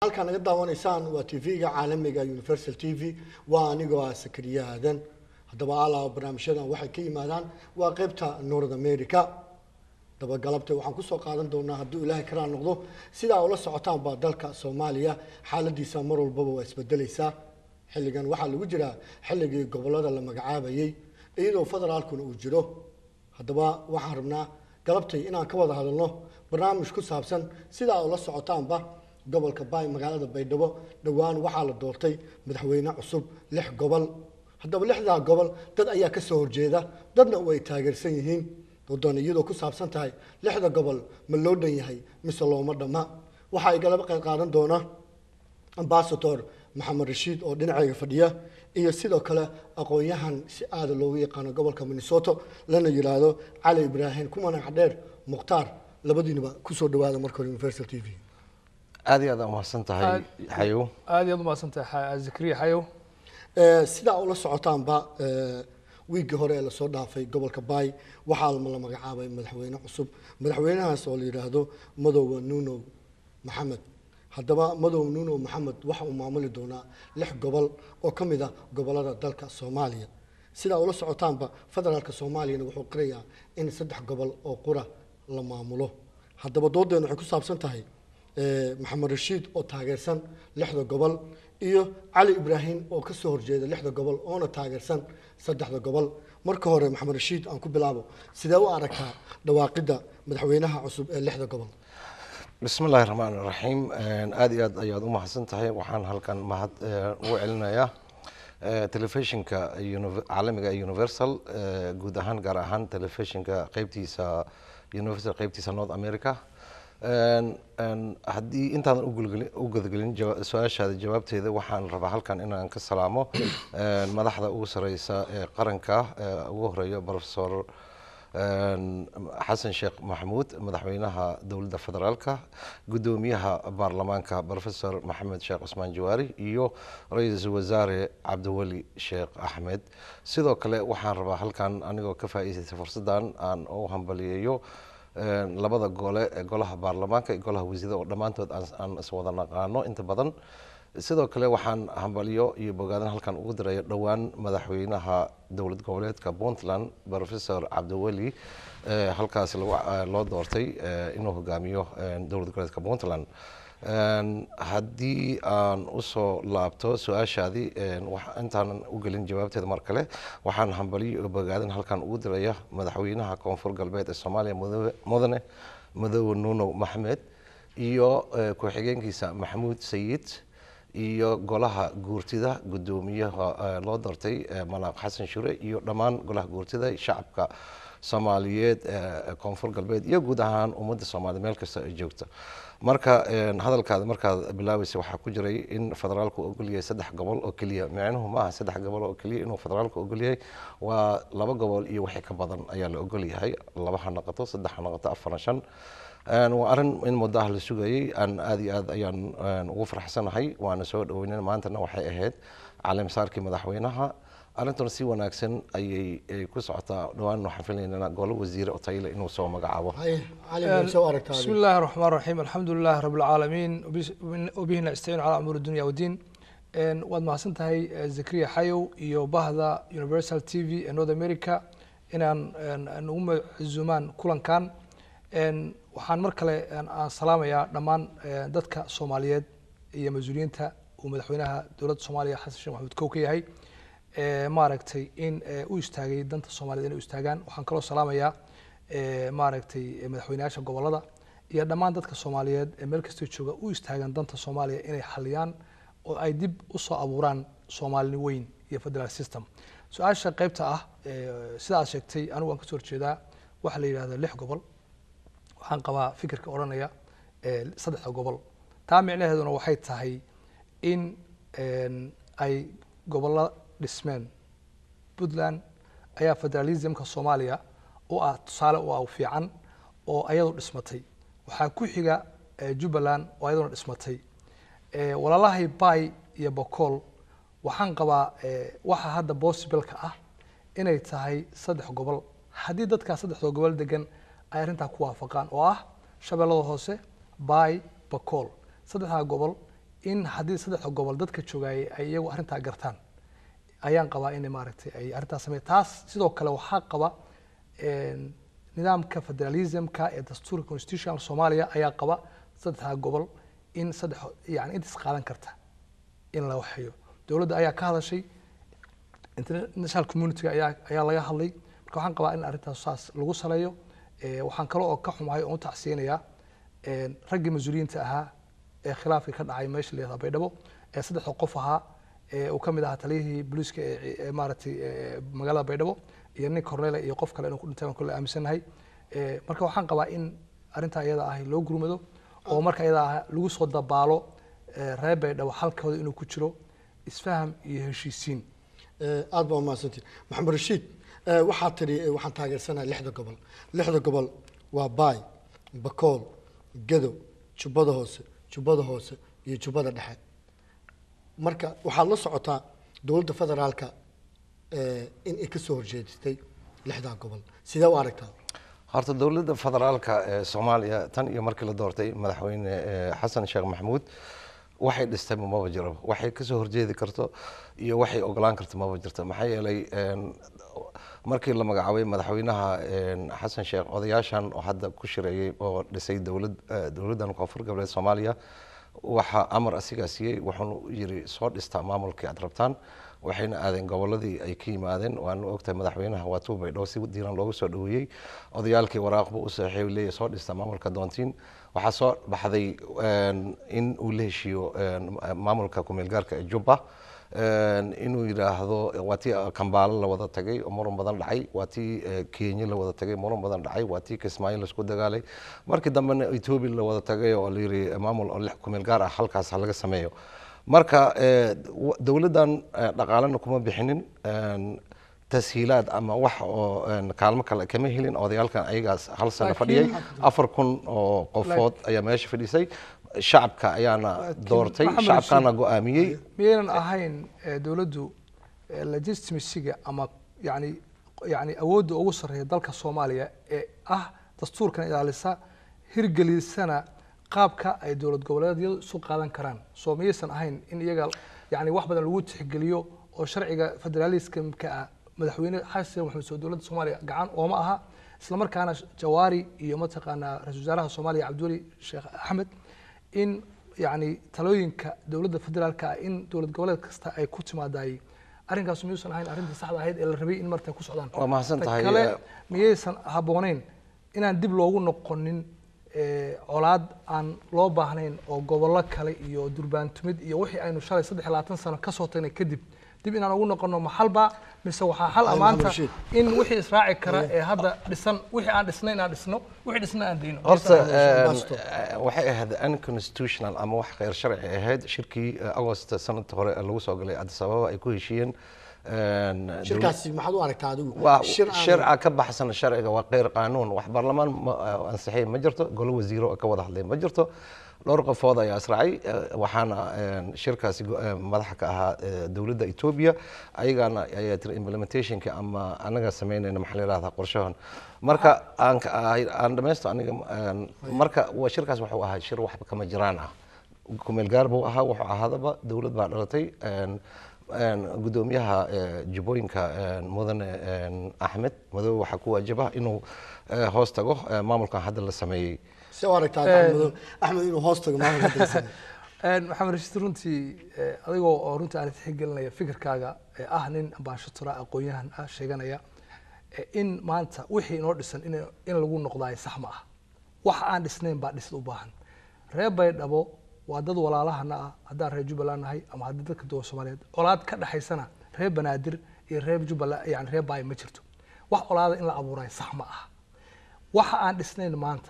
halkaa naga daawanaysaan waa tv-ga caalamiga universal t v waa anigoo ah sakariya aadan haddaba alaa barnaamijyadan waxay ka yimaadaan waa qeybta north america dabagalabta waxaan kusoo qaadan doonaa hadduu ilaahay karaa noqdo sidaa ula socotaan baa dalka soomaaliya xaaladiisa mar walbaba waa isbedelaysaa xilligan waxaa lagu jiraa xilligii gobolada la magacaabayay iyadoo federaalkuna uu jiro haddaba waxaan rabnaa galabtay inaan ka wada hadalno barnaamij ku saabsan sidaa ula socotaanba gobolka baay magaalada baydhabo dhowaan waxaa la doortay madaxweyne cusub lix gobol haddaba lixdaa gobol dad ayaa ka soo horjeeda dadna way taageersan yihiin wadoon iyadoo ku saabsan tahay lixda gobol ma loo dhan yahay mise looma dhamma waxaa igalaba qayb qaadan doona ambasador maxamed rashiid oo dhinacayga fadhiya iyo sidoo kale aqoon-yahan si aada loogu yaqaano gobolka minnesota lana yiraahdo cali ibraahim ku manac dheer mukhtaar labadiinaba kusoo dhawaada marka hore universal t v aad iyo aad aa umahadsan tahay xayow aad iyaad umahadsantahay zakariya xayow sidaa ula socotaanba wiiggii hore ee lasoo dhaafay gobolka baay waxaa la magacaabay madaxweyne cusub madaxweynahaas oo la yidhaahdo madoowa nuno maxamed haddaba madow nuno maxamed waxa uu maamuli doonaa lix gobol oo ka mid ah gobolada dalka soomaaliya sidaa ula socotaanba federaalka soomaaliyana wuxuu qirayaa in saddex gobol oo qura la maamulo haddaba doodeena waxay ku saabsan tahay maxamed rashiid oo taageersan lixda gobol iyo cali ibraahim oo ka soo horjeeda lixda gobol oona taageersan saddexda gobol marka hore maxamed rashiid aan ku bilaabo sidee u aragtaa dhawaaqidda madaxweynaha cusub ee lixda gobol bismi illaahi raxmaan raxiim aada iyo aad ayaad u mahadsan tahay waxaan halkan mahad ugu celinayaa telefishinka caalamiga ee universal guud ahaan gaar ahaan telefishinka qeybtiisa universal qeybtiisa north america haddii intaadan u gudagelin su-aashaada jawaabteeda waxaan rabaa halkan inaan ka salaamo madaxda ugu sareysa ee qaranka ugu horeeya professor xasan sheekh maxamuud madaxweynaha dowladda federaalka guddoomiyaha baarlamaanka professor maxamed sheekh cusmaan jawaari iyo ra-iisul wasaare cabdiweli sheekh axmed sidoo kale waxaan rabaa halkan anigoo ka faa'iidaystay fursaddan aan u hambaliyeeyo labada gole ee golaha baarlamaanka iyo golaha wasiirada oo dhammaantood aan iswada naqaano inta badan sidoo kale waxaan hambalyo iyo bogaadan halkan ugu diraya dhowaan madaxweynaha dowlad goboleedka puntland professor cabdiweli halkaas loo doortay inuu hogaamiyo dowlad goboleedka puntland haddii aan usoo laabto su-aashaadii intaanan u gelin jawaabteeda mar kale waxaan hambaliyo iyo bogaadan halkan ugu diraya madaxweynaha koonfur galbeed ee soomaaliya mudane madoowe nuuno maxmed iyo ku-xigeenkiisa maxamuud sayid iyo golaha guurtida guddoomiyaha loo doortay malaaq xasan shure iyo dhammaan golaha guurtida shacabka soomaaliyeed koonfur galbeed iyo guud ahaan ummadda soomaaliya meel kasta ay joogto marka hadalkaada markaad bilaabaysa waxaa ku jiray in federaalku ogolyahay saddex gobol oo keliya micnuhu maaha saddex gobol oo keliya inuu federaalku ogolyahay waa laba gobol iyo wixii ka badan ayaa la ogolyahay laba ha noqoto saddex ha noqoto afar shan waa arrin in muddo ah la sugayay aan aada iyo aad ayaan ugu farxsanahay waana soo dhaweynay maantana waxay ahayd caleemsaarkii madaxweynaha arrintuna si wanaagsan ayay ku socotaa dhawaan waxaan filaynaa golo wasiire oo tayile inuu soo magacaabo بسم الله الرحمن الرحيم الحمد لله رب العالمين وبه نستعين على امور الدنيا والدين waad mahadsantahay zakariya xayow iyo bahda universal t v ee north america inaan nagu macuzumaan kulankan waxaan mar kale aan salaamayaa dhammaan dadka soomaaliyeed iyo mas-uuliyiinta uu madaxweynaha dowladda soomaaliya xasan sheekh maxamuud kow ka yahay maaragtay in u istaagay danta soomaaliyed inay u istaagaan waxaan kaloo salaamayaa maaragtay madaxweynayaasha gobolada iyo dhammaan dadka soomaaliyeed ee meel kastoo jooga u istaagaan danta soomaaliya inay xaliyaan oo ay dib usoo abuuraan soomaalini weyn iyo federal system su-aasha qeybta ah sida aad sheegtay anigu waan kasoo horjeedaa waxaa la yidhahda lix gobol waxaan qabaa fikirka odhanaya saddexda gobol taa micnaheeduna waxay tahay in ay gobollo dhismeen puntland ayaa federalismka soomaaliya u ah tusaale u ah fiican oo ayadu dhismatay waxaa ku xiga jubbaland oo ayaduna dhismatay walaalahay bay iyo bocool waxaan qabaa waxa hadda possibleka ah inay tahay saddex gobol haddii dadkaa saddexdoo gobol degan ay arrintaa ku waafaqaan oo ah shabeellada hoose bay bacool saddexdaa gobol in haddii saddexda gobol dadka joogayay ay iyagu arrintaa gartaan ayaan qabaa in maaragtay ay arrintaas samey taas sidoo kale waxaa qaba een, nidaamka federalismka ee dastuurka constitutional soomaaliya ayaa qaba saddexda gobol in saddex yani intaas qaadan karta in la waxeeyo dowladda ayaa ka hadashay international community ayaa ayaa laga hadlay marka waxaan qabaa in arrintaas saas lagu saleeyo Eh, waxaan kale oo ka xumahay oon u tacsiyanayaa een, raggii mas-uuliyiinta ahaa ee khilaafkii ka dhacay meesha la yihahdo baydhabo ee saddexda qof ahaa ee uu ka mid ahaa taliyihii booliiska ee ee maaragtay ee magaalada baydhabo iyo nin cornele iyo qof kale inuu ku dhintay baan kule aaminsanahay Eh, marka waxaan qabaa in arrintaa iyada ah loo gurmado oo marka iyada ah lagu soo dabaalo eh, reer baydhabo halkooda inuu ku jiro isfaham iyo heshiisiin Eh, aad baa umahadsantihi maxamed rashiid eh, waxaad tidhi eh, waxaan taageersanahay lixda gobol lixda gobol waa baay bakool gedo jubbada hoose jubbada hoose iyo jubbada dhexe marka waxaad la socotaa dowladda federaalka eh, in ay ka soo horjeedistay lixdaa gobol sidee u aragtaa horta dowladda federaalka ee soomaaliya tan iyo markii la doortay madaxweyne eh, xasan sheekh maxamuud waxay dhistay maba jiro waxay kasoo horjeedi karto iyo waxay ogolaan karto maba jirto maxaa yeelay een, markii la magacaabay madaxweynaha een, xasan sheekh odayaashan oo hadda ku shireeyey oo dhisay dowlad eh, dowladdan koonfur goboleed soomaaliya waxaa amar asigaa siiyey wuxuuna yiri soo dhistaa maamulkii aad rabtaan waxayna aadeen goboladii ay ka yimaadeen waanu ogtahay madaxweynaha waa tuu baydhabo si diiran loogu soo dhaweeyey odayaalkii waraaqbu u saxiixay leeyahay soo dhista maamulka doontiin waxaa soo baxday een, in uu la heshiiyo een, maamulka kumeelgaarka ee jubba een, inuu yidhaahdo waa tii kambaalo la wada tagay oo muran badan dhacay waa tii eh, kenya la wada tagay muran badan dhacay waa tii kismaayo laisku dagaalay markii dambena etoobiya la wada tagay oo la yiri maamul oo lix kumeel gaar ah halkaas ha laga sameeyo marka eh, w- dowladdan eh, dhaqaalena kuma bixinin een, tashiilaad ama wax oo een, kaalmo kale kama helin odayaalkan ayagaas hal sano Laakiin- fadhiyay afar kun oo qofood ayaa meesha fadhisay shacabka ayaana Laakiin doortay Maxamed shacabkaana Rashid- go-aamiyey miyaynan ahayn eh, dowladdu eh, legitimacyga ama yani yani awoodda ugu sarreeya dalka soomaaliya ee ah dastuurkan ilaalisa hirgelisana qaabka ay dowlad goboleedyadu isu qaadan karaan soo miyaysan ahayn in iyaga yani wax badan lagu tixgeliyo oo sharciga federalismka ah madaxweyne xasan maxamed soo dowladda soomaaliya gacan ooma aha isla markaana jawaari iyo mataqaanaa ra-iisul wasaaraha soomaaliya cabdiweli sheekh axmed in yani talooyinka dowladda federaalka ah in dowlad goboleed kasta ay ku timaadaay arrinkaas miyuusan ahayn arrintii saxda ahayd ee la rabay in marta ku socdaan Waa mahadsan Ta tahay, kale eh, miyaysan habbooneyn inaan dib loogu noqonin eh, colaad aan loo baahnayn oo gobollo kale iyo durbaantumid iyo wixii aynu shalay saddex iyo labaatan sano kasoo tagnay kadib dib inaan ugu noqono maxalba mise waxaa xal Ay, amaanta Maxamed Rashiid. in wixii israaci kara ee hadda dhisan wixii aan dhisnay inaan dhisno wixii dhisna aan dayno horta Mr. een, Basto. eh, waxay ahayd unconstitutional ama wax kheyr sharci ahayd shirkii eh, agost sanadka hore ee lagu soo galay addis ababa ay ku heshiiyeen een, shirkaasi maxaad u aragtaa adigu waa shir aan- sharca ka baxsan sharciga waa kheyr qaanuun wax baarlamaan ma- ansixiyay ma jirto golo wasiiro oo ka wada hadlay ma jirto dhowr qofood ayaa israacay eh, waxaana een, shirkaasi go- eh, madaxa ka ahaa eh, dowladda etoobiya ayagana ayaa tiri implementationka ama anaga sameynayna maxaa la yidhahdaa qorshahan marka aan ka- ay- aan dhamaysto aniga een, marka waa shirkaas wuxuu ahaa shir waxba kama jiraan ah kumeel gaar buu ahaa wuxuu ahaadaba dowlad baa dhalatay een, een, gudoomiyaha eh, jubbooyinka een, mudane een, axmed madoobe waxaa ku waajaba inuu eh, hoos tago eh, maamulkan hadda la sameeyey si u aragtaa axmed axmed inuu hoos tago maamulka dalsan Een, maxamed rashiid runtii eh, adigoo oo runtii aan tixgelinaya fikirkaaga ee ah nin ambaashatora aqoon-yahan ah sheeganaya eh, in maanta wixii inoo dhisan in in lagu noqdaay sax ma ah wax aan dhisnayn baa dhisid u baahan reer baydhabo waa dad walaalahana ah haddaan reer jubbaland nahay ama haddii dadka duwan soomaaliyeed colaad ka dhexaysana reer banaadir iyo reer jubbaland yani reer baay ma jirto wax colaada in la abuuraay sax ma ah waxa aan dhisnayn maanta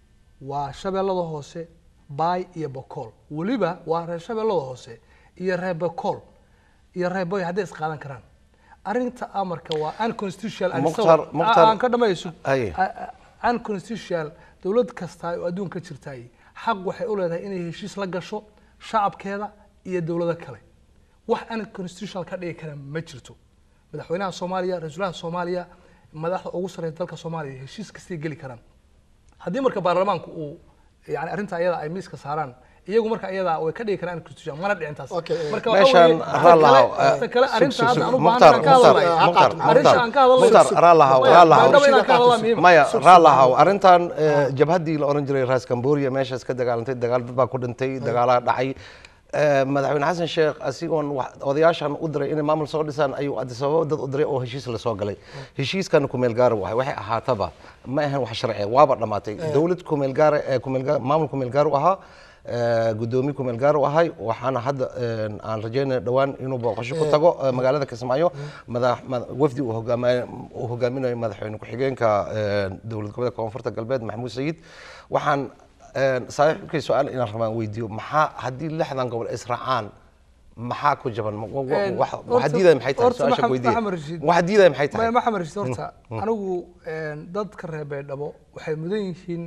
waa shabeellada hoose baay iyo bokool weliba waa reer shabeellada hoose iyo reer bokool iyo reer boy hadday isqaadan karaan arrinta amarka waa unconstitutional and Mukhtar- so- Mukhtar- aan ka dhamayso Aye. unconstitutional dowlad kasta oo adduunka ka jirtay xaq waxay u leedahay inay heshiis la gasho shacabkeeda iyo dowlado kale wax unconstitutional ka dhigi kara ma jirto madaxweynaha soomaaliya ra-iisul wasaaraha soomaaliya madaxda ugu sarreysa dalka soomaaliya heshiis kastay geli karaan haddii marka baarlamaanku uu yani arrinta ayada ay miiska saaraan iyagu marka iyada way ka dhigi karaan constitution mana dhicin taas Okay, eh, marka waxa meeshaan weeye, raalahaw, ta kale- ta kale sug, arrinta sug, hadda sug. anu Mukhtaar, baahan ka Mukhtaar, hadlayo Mukhtaar, arrinta aan ka hadlayo Mukhtaar, raalahaw, Maya, raalahaw. baydhabo inaan ka hadlaa muhiim maya raalahaw arrintan eh, jabhaddii la oran jiray raas camboria meeshaas ka dagaalantay dagaal dad baa ku dhintay dagaalaa dhacay Eh, madaxweyne xasan sheekh asigoon wax- odayaashan u diray inay maamul soo dhisaan ayuu addis ababa dad u diray oo heshiis la soo galay heshiiskan kumeel gaara wahay waxay ahaataba ma ahan wax sharci waaba dhammaatay dowlad kumeel gaara ee kumeel gaar maamul kumeel gaar u ahaa eh, gudoomiye kumeel gaar u ahay waxaana hadda eh, aan rajeynaya dhowaan inuu booqasho ku tago eh, magaalada kismaayo madax mad- wafdi uu hogaama- uu hogaaminayo madaxweyne ku-xigeenka eh, dowlad goboleedka koonfurta galbeed maxamuud sayid waxaan een, saaxiibkay su-aal inaan rabaan weydiiyo maxaa haddii lixdan gobol israacaan maxaa ku jaban Ma- wa- wa- Een, wax- horta- waxa diidaya maxay tahay horta su-aasha Maxamed- weydiiya Maxamed Rashiid. waxa diidaya maxay tahay maya maxamed rashid horta anigu een, dadka reer baydhabo waxay mudan yihiin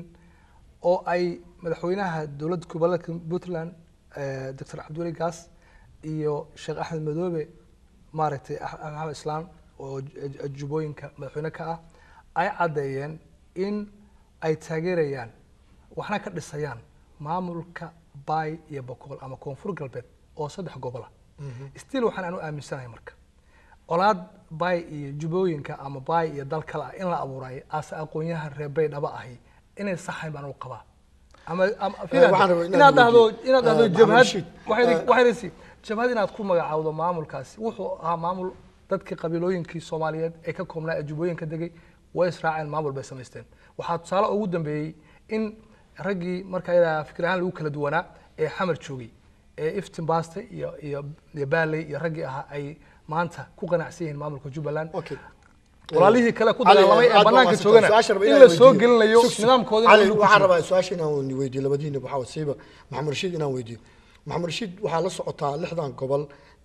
oo ay madaxweynaha dowladda goboleedka puntland eh, doctor cabdiweli gaas iyo sheekh axmed madoobe maaragtay Ax- maxamed islaan oo j- j- jubooyinka madaxweyne ka ah ay caddeeyeen in ay taageerayaan waxna ka dhisayaan maamulka baay iyo boqol ama koonfur galbeed oo saddex gobol ah still waxaan anu aaminsanahay marka colaad baay iyo jubooyinka ama baay iyo dal kale ah in la abuurayo ase aqoonyahan reer baydhaba ahi inay saxayn baan u qabaa ama ama- filan, waxaan rabaa inaad inaad dhahdo weydiiyo. inaad dhahdo Eh, Maxamed jabhad Rashid, waxay eh, waxay rasi jabhad inaad ku magacaawdo maamulkaasi wuxuu ahaa maamul dadkii qabiilooyinkii soomaaliyeed ee ka koobnaa ee jubooyinka degay way israaceen maamul bay samaysteen waxaa tusaale ugu dambeeyey in raggii marka ayadaa fikir ahaan lagu kala duwanaa ee xamar joogay ee iftin baaste iyo iyo iyo baaley iyo raggii ahaa ay maanta ku qanacsan yihiin maamulka jubbaland Okay. walaalihii kale ku Cali, dagaalamay aad ee baa banaanka mahadsantahay. joogana Su-aasha rabaa in inaan la soo weydiiyo. gelinayo Sug, sug. nidaamkoodina Cali, uu ku waxaan jiro. rabaa su-aasha inaan weydiiyo labadiina waxaa wasiiba maxamed rashiid inaan weydiiyo maxamed rashiid waxaa la socotaa lixdan gobol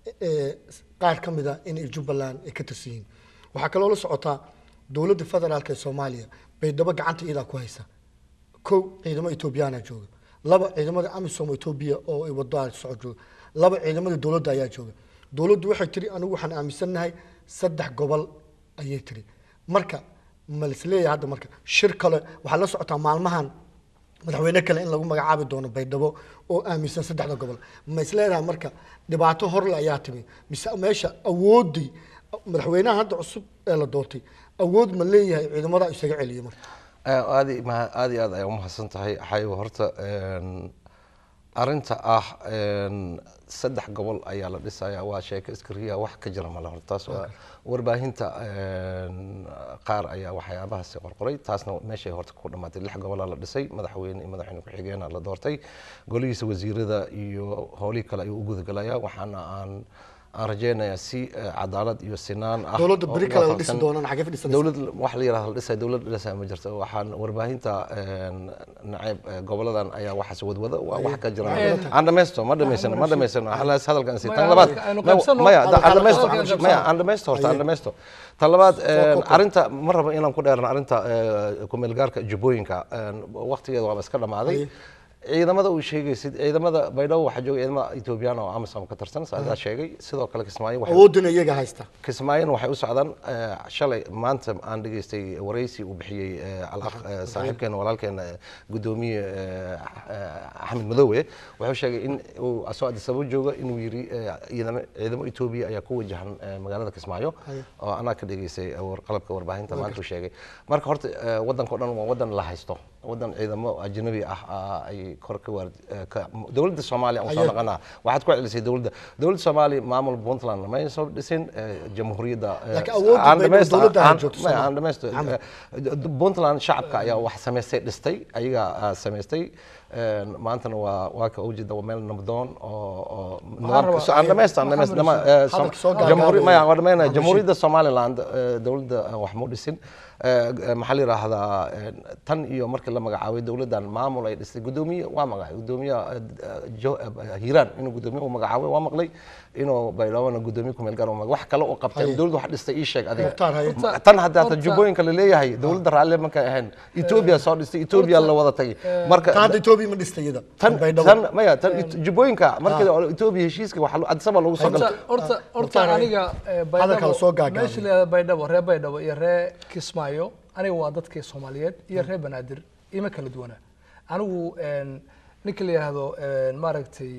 ee qaar ka mid a inay jubbaland ay ka tirsan yihiin waxaa kaloo la socotaa dowladda federaalka ee soomaaliya baydhabo gacanta iyadaa ku haysa kow ciidamo etoobiyaana jooga laba ciidamada amisom etoobiya oo ay wado socod jooga laba ciidamada dowladda ayaa jooga dowladdu waxay tiri anigu waxaan aaminsannahay saddex gobol ayay tiri marka ma lisleeyahay hadda marka shir kale waxaa la socotaa maalmahan madaxweyne kale in lagu magacaabi doono baydhabo oo aaminsan saddexda gobol ma isleedahay marka dhibaato horle ayaa timi mise meesha awoodii madaxweynaha hadda cusub ee la doortay awood ma leeyahay ciidamada isaga celiya marka Eh, aad i- ma- aad iyo aad ayaa umahadsan tahay xayo horta een, arrinta ah een, saddex gobol ayaa la dhisaya waa sheeko iskariya wax ka jira male horta taas waa warbaahinta een, qaar ayaa waxyaabahaasi qorqoray taasna meeshay horta ku dhammaatay lix gobolaa la dhisay madaxweyne iyo madaxweyne ku-xigeenaa la doortay golihiisa wasiirada iyo howlihii kale ayuu u gudagalaya waxaana aan aan rajeynayaa si eh, cadaalad iyo sinaan ah dowladda oo beri kale la waafaqsan- dhisi doonaan xagee fadhisanaysa dowlad wax la yiraahdo la dhisay dowlad dhisa ma jirto waxaan warbaahinta een, nacayb eh, goboladan ayaa waxaas wadwada waa wax ka jira aan dhamaysto ma dhamaysano ma dhamaysano halaas hadalkan si tan Maya, labaad hadalka aynu ma- qaybsano. maya da- aan Hadalka dhamaysto qaybsano. maya aan dhamaysto horta aan dhamaysto tan labaad een, arrinta ma rabo inaan ku dheerno arrinta eh, kumeelgaarka jubbooyinka een, waqtigeeda waaba iska dhamaaday Aye. ciidamada uu sheegaysid ciidamada baydhabo waxaa jooga ciidamada ethoobiyan oo amisom ka tirsan saadaa sheegay sidoo kale kismaayo waxay awoodina iyaga haysta kismaayona waxay u socdaan eh, shalay maanta aan dhageystay waraysi uu bixiyey eh, al-akh eh, saaxiibkeena walaalkeena eh, gudoomiye eh, eh, axmed madoowe wuxuu sheegay in uu asoo addis ababa jooga inuu yiri eh, ciidamo ciidamo etoobiya ayaa ku wajahan eh, magaalada kismaayo oo anaa ka dhageystay eh, war- qalabka warbaahinta maanta uu sheegay marka horta eh, wadanka o dhan waa wadan la haysto wadan ciidamo ajnabi ah ah, ay kor ka waar eh, ka- dowladda soomaaliya aan soo Ayaa- naqanaa waxaad ku celisay dowladda dowladda soomaaliya maamul puntland ma soo dhisin eh, jamhuuriyadda eh, Laakiin awoodda aan bay dhamaysto- dowladda aan- joogto maya, Soomaaliya. aan dhamaysto Eh, puntland shacabka ayaa wax samaystay dhistay ayagaa ah, samaystay Een, maantana waa waa ka ujeeda waa meel nabdoon oo oo nidaamka rabaa- aan dhamaysto aan dhamaysto Maxamed dama- eh, Hadalka Som- soo gaagaabi. jamhuuri- maya waa dhamayna Maxamed jamhuuriyadda somaliland eh, dowladda eh, wax mu dhisin Eh, eh, maxaa la yidhaahdaa eh, tan iyo markii la magacaabay dowladdan maamul ay dhistay gudoomiye waa magacay gudoomiyaha eh, eh, Jo- eh, hiiraan inuu gudoomiye u magacaabay waa maqlay inuu baydhawona gudoomiye kumeel gaar u magacay wax kale u qabtay Haye. dowladda wax dhistay ii sheeg adiga Mukhtaar haye Horta- tan haddaa horta- jubbooyinka la leeyahay dowladda raalle markay ahayn etoobiya soo dhistay etoobiya la wada tagay marka ta hadda etoobiya ma dhista iyada tan baydhabo tan maya tan jubbooyinka markii etoobiya heshiiska waxa addis ababa lagu soo horta galay horta horta Mukhtaar, aniga eh, hadalka la soo baydhabo gaagaabiyo. meesha la baydhabo reer baydhabo iyo reer kismaayo aniga waa dadkii soomaaliyeed iyo reer banaadir ima kala duwana anigu een, ninka la yidhaahdo maaragtay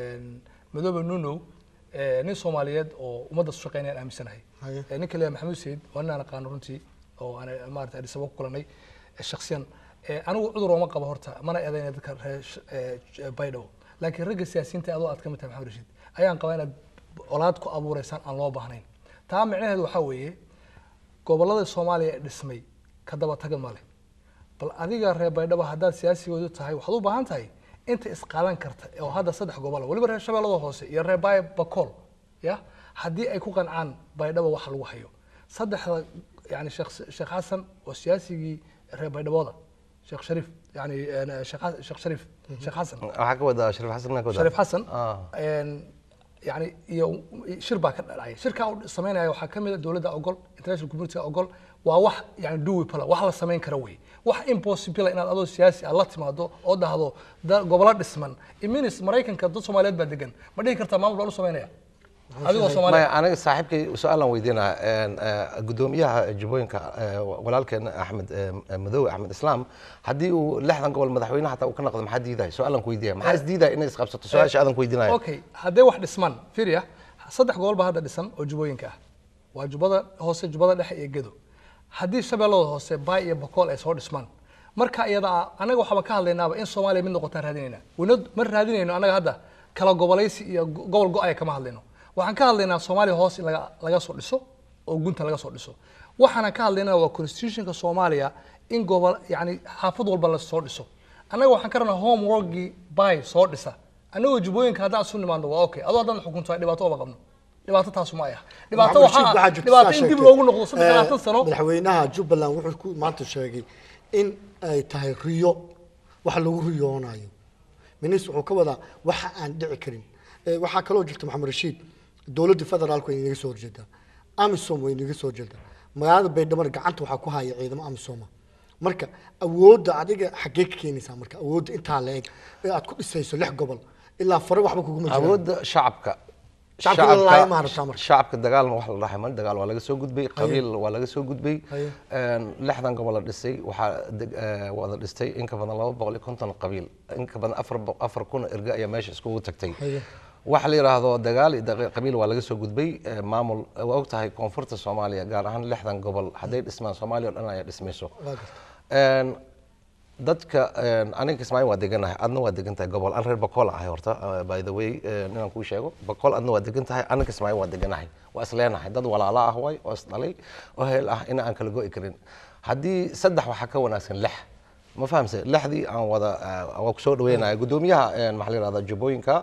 madoobe nuno nin soomaaliyeed oo ummadda su shaqeynayaan aaminsanahay Haye. Eh, ninka la yidhahdo maxamuud sayid waa nin aan aqaano runtii oo aan maarata adis ababa ku kulanay eh, shakhsiyan Eh, anigu cudur ooma qabo horta mana eedayna dadka reer sh- eh, j- baydhabo laakiin ragga siyaasiyiinta adoo aad ka mid tahay maxamed rashiid ayaan qabaa inaad colaad ku abuureysaan aan loo baahnayn taa micnaheedu waxaa weeye gobollada soomaaliya ee dhismay ka daba taga male bal adiga reer baydhabo haddaad siyaasigoodu tahay waxaad u baahan tahay inta isqaadan karta oo hadda saddex gobola weliba reer shabeellada hoose iyo reer baay bakool ya haddii ay ku qancaan baydhabo waxa lagu hayo saddexda yani sheekh sheekh xasan oo siyaasigii reer baydhabooda sheekh shariif yani eh, sheekh Xas- sheekh shariif sheekh xasan waxaa ka wadaa shariif xasan maa ka wadaa shariif xasan Ah. een, yani iyo shir baa ka dhacay shirkaa uu samaynaya waxaa ka mid a dowladda ogol international community ogol waa wax yani duwipala wax la samayn kara wey wax impossible inaad adoo siyaasi aad la timaado oo dhahdo da- gobolo dhisman iminis maraykanka dad soomaaliyeed baa degan ma dhihi kartaa maamul baan u samaynaya adigoo soomaaliya maya aniga saaxiibkay su-aalan weydiinaa gudoomiyaha jubbooyinka eh, walaalkeen axmed eh, madow axmed islaam haddii uu lixdan gobol madaxweyne xataa uu ka noqdo maxaa diidaya su-aalan ku weydiinaya maxaa isdiidaya inay isqabsato su-aasha aadan ku weydiinaya okay haddee wax dhisman firia saddex gobol baa hadda dhisan oo jubbooyinka ah waa jubbada hoose jubbada dhexe iyo gedo haddii shabeellada hoose baay iyo bakool ay soo dhismaan marka iyada ah anaga waxaaba ka hadlaynaaba in soomaaliya mid noqotaan raadinayna wino ma raadinayno anaga hadda kala gobolaysi iyo go- gobol go-aya kama hadlayno waxaan ka hadlaynaa soomaaliya hoos in laga laga soo dhiso oo gunta laga soo dhiso waxaana ka hadlaynaa waa constitutionka soomaaliya in gobol yani xaafad walba la soo dhiso annaga waxaan ka rabnaa homeworkgii bay soo dhisa annagoo jubbooyinka haddaan isu nimaadno waa okay adoo haddaan xukunto dhibaato oma qabno dhibaato taasu ma ah dhibaato Maxamed waxaa Rashiid, ah waxaa jirta dhibaato in dib saa loogu noqdo sheegtay. saddex labaatan Eh, sano madaxweynaha jubbaland wuxuu ku maanta sheegay in ay tahay riyo wax lagu riyoonayo minis wuxuu ka wadaa waxa aan dhici karin Eh, waxaa kaloo jirta maxamed rashiid dowladda federaalku way inaga soo horjeedaa amisom way inaga soo horjeedaa magaalada baydhabo gacanta waxaa ku haya ciidamo amisoma marka awoodda adiga xaggee ka keenaysaa marka awoodda intaa la eg ee aad ku dhisayso lix gobol ilaa fare waxba kuguma jiraan awoodda shacabka Shacabka la laaya ma aragtaa marka? shacabka dagaalna wax la dhahay mal dagaal waa laga soo gudbay qabiil waa laga soo gudbay Haye. Een, lixdan gobol la dhisay waxaa deg- eh, wada dhistay in ka badan laba boqol iyo konton qabiil in ka badan afar bo- afar kun oo erga ayaa meesha iskugu tagtay Haye. waxa la yidhaahdo dagaal iyo daqi- qabiil waa laga soo gudbay eh, maamul waa og tahay koonfurta soomaaliya gaar ahaan lixdan gobol hadday dhismaan soomaaliya oo dhan ayaa dhismayso Waa gartay. Een, dadka een, aniga kismaayo waa deganahay adna waa degan tahay gobol an reer bakool ahay horta uh, by the way eh, inaan kuu sheego bakool adna waa degan tahay aniga kismaayo waa deganahay waa isleenahay dad walaalo ah waay oo isdhalay oo heel ah in aan kala go'i karin haddii saddex waxaa ka wanaagsan lix ma fahamse lixdii aan wada eh, waa kusoo dhaweynaya gudoomiyaha een, maxaa la yidhahdaa jubbooyinka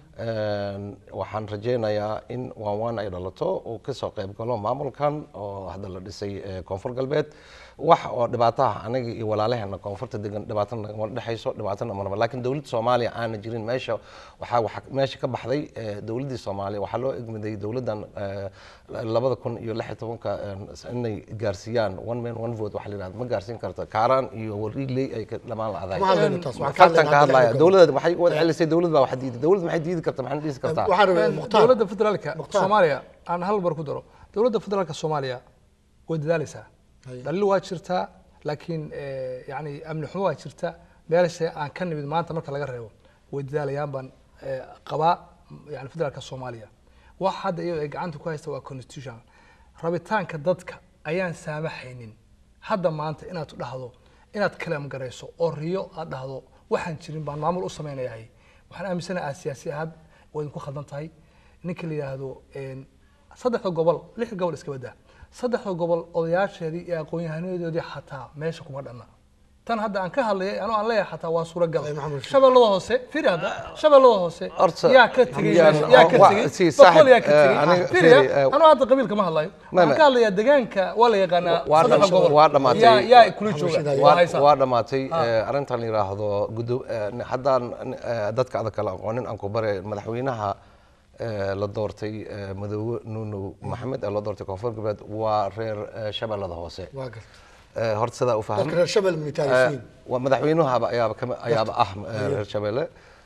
een, waxaan rajaynayaa in waan waan ay dhalato uu kasoo qayb galo maamulkan oo hadda la dhisay eh, koonfur galbeed wax oo dhibaato ah anaga iyo walaalaheena koonfurta degan dhibaato nagama dhexayso dhibaatona marba laakiin dowladda soomaaliya aana jirin meesha waxaa waxa meesha ka baxday eh, dowladdii soomaaliya waxaa loo egmiday dowladdan eh, labada kun iyo lix iyo tobanka eh, inay gaarsiiyaan one man one vote waxa la yidhahda ma gaarsiin karta kaaraan iyo wariiley ay ka dhamaan la'dahay Ma hadlayno taas, waxaan ka fartan ka hadlaynaa hadlaya hadda dowladda waxay wada celisay dowlad baa wax diiday dowlad maxay diidi karta maxay dhisi kartaa waxaan rabaa mukhtaar dowladda federaalka Mukhtaar. soomaaliya aan hal bar ku daro dowladda federaalka soomaaliya way dadaalaysaa Haye. dhaliil waa jirtaa laakiin eh, yani amni xumo waa jirta meelsha aan ka nimid maanta marka laga reebo way dadaalayaan baan eh, qabaa yani federaalka soomaaliya wax hadda iyadoo ay gacanta ku haysta waa constitution rabitaanka dadka ayaan saamaxaynin hadda maanta inaad dhahdo inaad kalaam garayso oo riyo aad dhahdo waxaan jirin baan maamul u samaynayahay waxaan aaminsanahay aad siyaasi ahaad waa idinku khaldan tahay ninka la yidhaahdo een, saddexda gobol lix gobol iska badaa saddexda gobol odayaasheedii iyo aqoon-yahanadoodii xataa meesha kuma dhanna tan hadda aan ka hadlayay anoo aan leeyahay xataa waa suuragal Ay, Maxamed Rashid. shabeellada hoose firi hadda shabeellada hoose Horta, yaa ka tegey yaan- meesha, yaa ka waa- tegey si, boqol saaxib, yaa ka eh, tegey aniga firiya firi, eh, anoo hadda qabiilka ma hadlayo Ma- waxaan ma- ka hadlayaa deegaanka waa la yaqaanaa waa saddex dham- gobol waa dhamaatay. yaa yaa kula Maxamed jooga Rashid, waa waa haysaa waa dhamaatay eh, arrintan la yidhaahdo gudo- eh, haddaan eh, dadka adag kala aqoonin aan ku bare madaxweynaha eh, la doortay eh, madoobe nuunow maxamed ee la doortay koonfur galbeed waa reer eh, shabeellada hoose waa gartay Eh, horta sidaa u faham dadka reer shabel militaarisiin waa madaxweynuhaba ayaaba kama ayaaba ah eh, reer shabeelle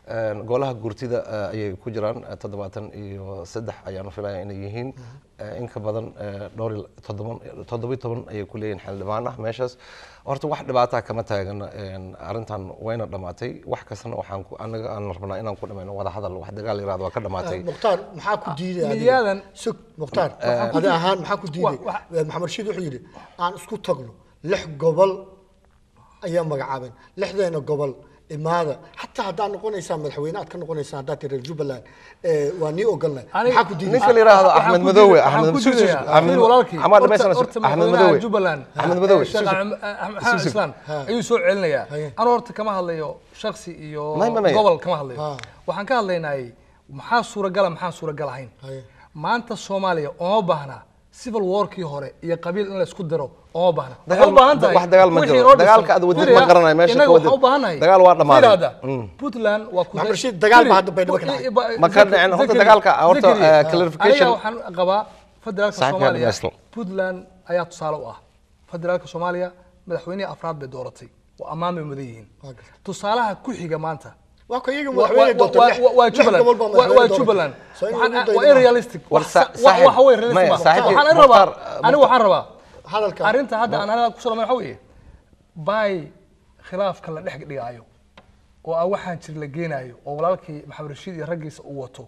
Een, golaha gurtida eh, ayay ku jiraan eh, toddobaatan iyo saddex ayaanu filaya inay yihiin Eh, in ka badan eh, dhowr iyo toddoban toddobiyo toban ayay ku leeyihin xildhibaan ah meeshaas horta wax dhibaataa kama taagan een, arrintan wayna dhammaatay wax kastana waxaan ku anaga aan rabnaa inaan ku dhamayno wada hadal wax dagaal yiraahdo waa ka dhamaatay mukhtaar maxaa ku diiday adiga? Miyaadan- sug mukhtaar adi ahaan maxaa ku diiday Eh, maxamed rashiid wuxuu yidhi aan isku tagno lix gobol ayaa magacaabeen lixdeena gobol imaada xataa haddaad noqonaysaan madaxweyne aad ka noqonaysaan haddaad tihi reer jubbaland eh, waa nii ogolnahay Aniga- maxaa ku diiday ninka la yiraahdo Waxaan Axmed ku Madoowe, diiday- Axmed- waxaan ku Sus- Sus- diidayaa, Axmed- Axmed walaalkii, Axmed horta- Madoowe, horta Axmed madaxweynaha Madoowe. Jubbaland, Axmed Madoowe, Sheekh Sus- Axmed- Axmed Sus- Islaan Ha. ayuu soo celinayaa Haye. anu horta kama hadlayo shaksi iyo May- may- may. gobol kama hadlayo Ha. waxaan ka hadlaynay maxaa suuragala maxaan suuragal ahayn Haye. maanta soomaaliya uma baahna civil warkii hore iyo qabiil in la isku diro uma baahna Dagaal- waxay u baahan tahay wax dagaal ma wixii jiro. noo dhisan. Dagaalka aad wadid Fiiriya, ma garanayo meesha innaga ka wadid. waxaan u baahannahay Dagaal waa dhammaaday. Fiiri hadda, Mm. puntland waa ku Maxamed Rashiid, dagaal baa hadda Baydhabo ka dhacay. Ma ka dhicin, horta dagaalka, horta, eh, clarification- aniga waxaan qabaa federaalka Saaxiibka soomaaliya Ernesto. puntland ayaa tusaale u ah federaalka soomaaliya madaxweynihii afraad bay dooratay waa ammaan bay mudan yihiin Waa gartay. tusaalaha ku xiga maanta waa ka iyaga wa- madaxweyne wa- doonta wa- lix- wa- waa lix Jubbaland. gobol baa Waa- waa madaxweyne doonta. Jubbaland. So in Waxaan- lagu waa daydo ma- unrealistic. War Wax sa- sa- wa- saaxiib- waxa weeye realistic maya, ma aha. saaxiibkii Waxaan rabaa Mukhtaar- aniga waxaan rabaa hadalka arrinta hadda aan anaga kusoo dhamay waxa weeye bay khilaafka la dhex dhigaayo oo ah waxaan jir la geenaayo oo walaalkii maxamed rashiid iyo raggiisa uu wato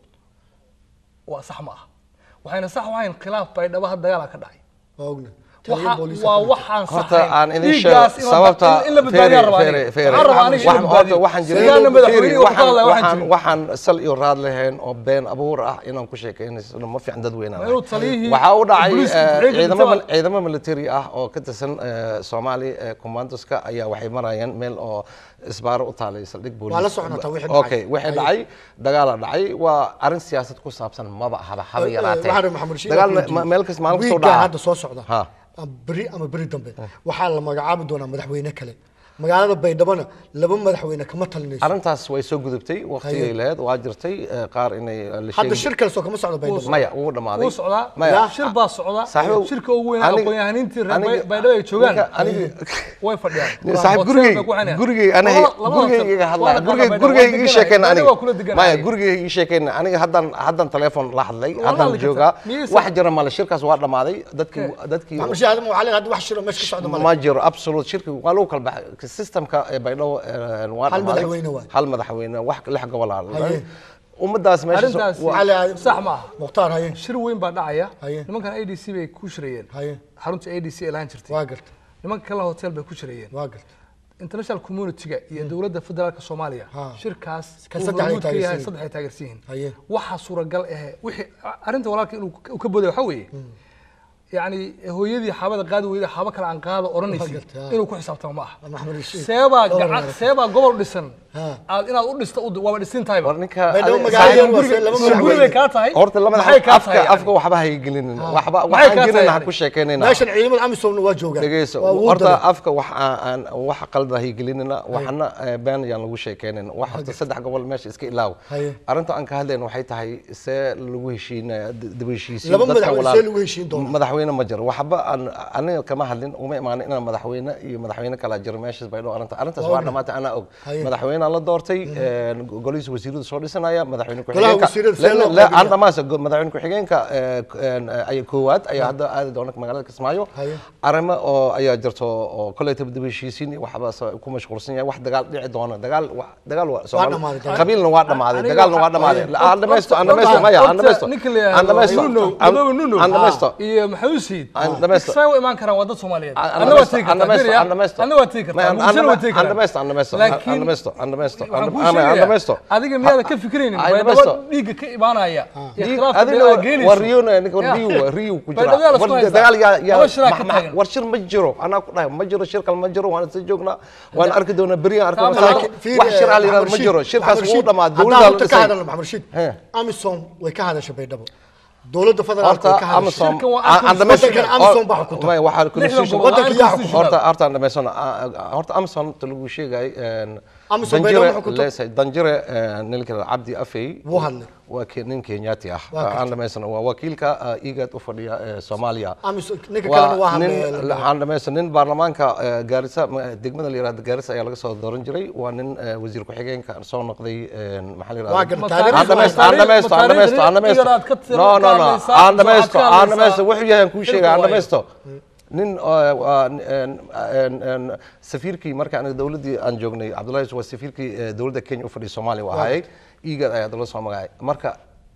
waa sax ma ah waxayna sax u ahayn khilaaf baydhabo had dagaala ka dhacay waa ogna Waxa- waa waxaan horta saxayn. aan idin Dhiiggaas sheego in la- sababta in la badbaadiyaa rabaa aniga. feere- feere- Waxaan rabaa aniga in la wax- horta badbaadiyo. waxaan jirin Sidaana madaxweynihi feere, wuxuu ka hadlaya waxaan waxaan jirin. waxaan sal iyo raad lahayn oo been abuur ah inaan ku sheekaynayso ma fiican dadweyne Waa inuu taliyihii waxaa u dhacay booliiska eh, ku-xigeenka ciidamo difaaca- ciidamo military ah oo ka tirsan eh, Soomaali eh, commandoska ayaa waxay marayeen meel oo isbaaro u taalay saldhig booliis Waa la soconataa wixii dhacay. okay wixii dhacay dagaala dhacay waa arrin siyaasad ku saabsan maba haba haba yaraatee waxaan maxamed rashiid dagaal aan ku ma- meel kas maalin kastoo wiigga dhaca hadda soo socda Ha. ama beri ama beri dambe waxaa la magacaabi doonaa madaxweyne kale magaalada baydhabona laba madaxweyne kama talinayso arrintaas way soo gudubtay waqtigay Haye. lahayd waa jirtay eh, qaar inay eh, la hadda sheegi- shir kale soo kama socdo baydhabo maya wuu dhamaaday wuu socdaa maya shir baa socda Saaxiibow, shirka ugu weyn aniga- aqoon-yahaniintii reer aniga- Bay- baydhabo ay joogaan ninka- aniga- way fadhiyaan saaxiib Hotel gurigay bay ku xanayaan. gurigay anahay Labada- labada gurigay hotel. iga Waa hadlaa la gurigay qaadaa gurigay Baydhabo, ii waa sheekeen deganaya. aniga Baydhabo waa kula deganaya. maya gurigay ii sheekeen aniga haddan haddan telefoon la hadlay Waa haddan hadli joogaa kartaa. Miyaysan- wax jira male shirkaas waa dhamaaday dadkii dadkii maxamed rashiid hadda waxaa leedahay hadda wax shiro meesha ka socda ma male jiro absolute shirki waa lagu kala baxay systemka ee baydhabo eh, waa Hal dhamaaday. madaxweyne waay. hal madaxweyne wax lix gobol ah Haye. ummadaas meesha arrintaas waa- Waxaa leedahay- sax ma aha mukhtaar haye shir weyn baa dhacaya Haye. nimankan a d c bay ku shirayeen haye xarunta a d c ee lahaan jirtay waa garta nimanka kale hotel bay ku shirayeen waa garta international community-ga iyo dowladda federaalka soomaaliya Ha. shirkaas Ka uu saddex ay hormuud ka yahay taageersan yihiin. saddex ay taageersan yihiin Haye. waxaa suuragal ahe wixii arrinta walaalka inuu uu ka boday waxaa weeye yacni hooyadii xaabada qaadi weyda xaabo kale aan qaado odhanaysi gartay, ha. inuu ku xisaabtamo ma aha maxamed rashiid seebaa Dhowr gacan madax. seebaa gobol dhisan Ha. aad inaad u dhista u- waaba dhisin tahayba war ninka Baydhabo adiga- magaalada saaxiib- waa se- laba guri bay madaxweyne kaa tahay horta lamada maxay kaa afka tahay afka waxba hay gelinin waxba Maxay waxaan kaa jirin tahay ha ku sheekeynayna meeshan ciidamada amisomna waa joogaan dhegeyso waa wuu horta daray. afka wax aan wax qalda hay gelinina waxna eh, been ayaan lagu sheekeynin wax horta saddex gobol meesha iska ilaaw Haye. arrinta aan ka hadlayna waxay tahay see lagu heshiinaya daba heshiisiin Laba dadka madaxweyne walaal- see lagu heshiin doonaa? madaxweyne ma jiro waxba aan aniga kama hadlin uma imaanin inaan madaxweyne iyo madaxweyne kala jiro meeshaas baydhabo arrinta arrintaas waa dhamaatay anaa og Haye. madaxweynea la doortay golihiisa wasiiradu soo dhisanaya madaxweyne Golaha ku-xigeenka wasiirada see loo La- la- qaybinaya? aan dhamaanse go- madaxweyne ku-xigeenka eh, k- een, eh, ay koowaad ayaa hadda aadi doona magaalada kismaayo Haye. arrimo oo ayaa jirto oo koleytaba daba heshiisiin iyo waxba sa- ku mashquulsan yahay wax dagaal dhici doona dagaal wa- dagaal waa Soomaali- dhamaaday dagaal. qabiilna waa dhamaaday Aniga dagaalna waa waxa- dhamaaday Haye. aan dhamaysto aan Horta- dhamaysto maya aan horta dhamaysto ninka la yidhaahdo aan dhamaysto Nuno, aan- Nuno, Nuno. aan dhamaysto iyo maxamed usiid Aan dhamaysto. say u imaan karaan waa dad soomaaliyeed Aan- aan anna waa dhamaysto, tegi aan kartaa dhamaysto, Fiiriya, aan dhamaysto. anna waa tegi Ma- kartaa aan- muqdishona waa tegi aan kartaa dhamaysto, aan dhamaysto, aan- Laakiin aan dhamaysto, aan dhamaysto, waxaan aan- kuu aan- aan sheegayaa, dhamaysto. adiga miyaadan ka fikiraynin Aan baydhabo dhamaysto. dhiigga ka imaanaya iyo Dhiig- khilaafka adina beelaha waa- geenayso. waa Rio na- ninka Ya. Rio waa Rio ku jira. Baydhabo yaa la isku War- haystaa. dagaal yaa- yaa- Laba shiraa ma- ka ma- taagan. war shir ma jiro anaa ku dhahay ma jiro shir kale ma jiro waan isla joognaa waan arki doonaa beri aan arki Laakiin- doonaa laakiin fiir, wax shir eh, aan la yidhahdo ma Maxamed jiro Rashiid, shirkaas Maxamed wuu Rashiid, dhamaaday haddaan dowladda la runta ka dhisay hadalno maxamed rashiid He. amisom way ka hadashay baydhabo dowladda federaalka way horta ka hadashay Amazon Shirkan waa aan- aan Amazon. dhamaysto- Waddankan Amazon baa xukunta. May, waxaa Lixdan constitution- gobol, Waddanka yaa constitutional. horta horta aan dhamaysano Ah, ah, horta Amazon ta lagu sheegay een, Amisom bay dhow xukunto. leesahay danjire eh, ninka la- cabdi afey Wuu hadlay. waa ke- nin kenyaati ah Waa gartay. aan dhamaysan waa wakiilka eh, igad u fadhiya eh, soomaaliya Amisom ninka kalena waa waa nin hadlay aan dhamaysan nin baarlamaanka eh, gaarisa ma- degmada la yirahdo gaarisa ayaa laga soo dooran jiray waa nin eh, wasiir ku-xigeenka soo noqday eh, maxaa la Waa yirahdaa gartay. aan dhamaysto aan dhamaysto aan dhamaysto aan dhamaysto no no no aan dhamaysto aan dhamaysto wuxuu yahay aan kuu sheegay aan dhamaysto nin oo, waa, een, een, een, safiirkii marka aniga dowladdii aan joognay cabdullahi waa safiirkii eh, dowladda kenya u fadhiya soomaaliya u ahaayay igad ayaa dala soo magacay marka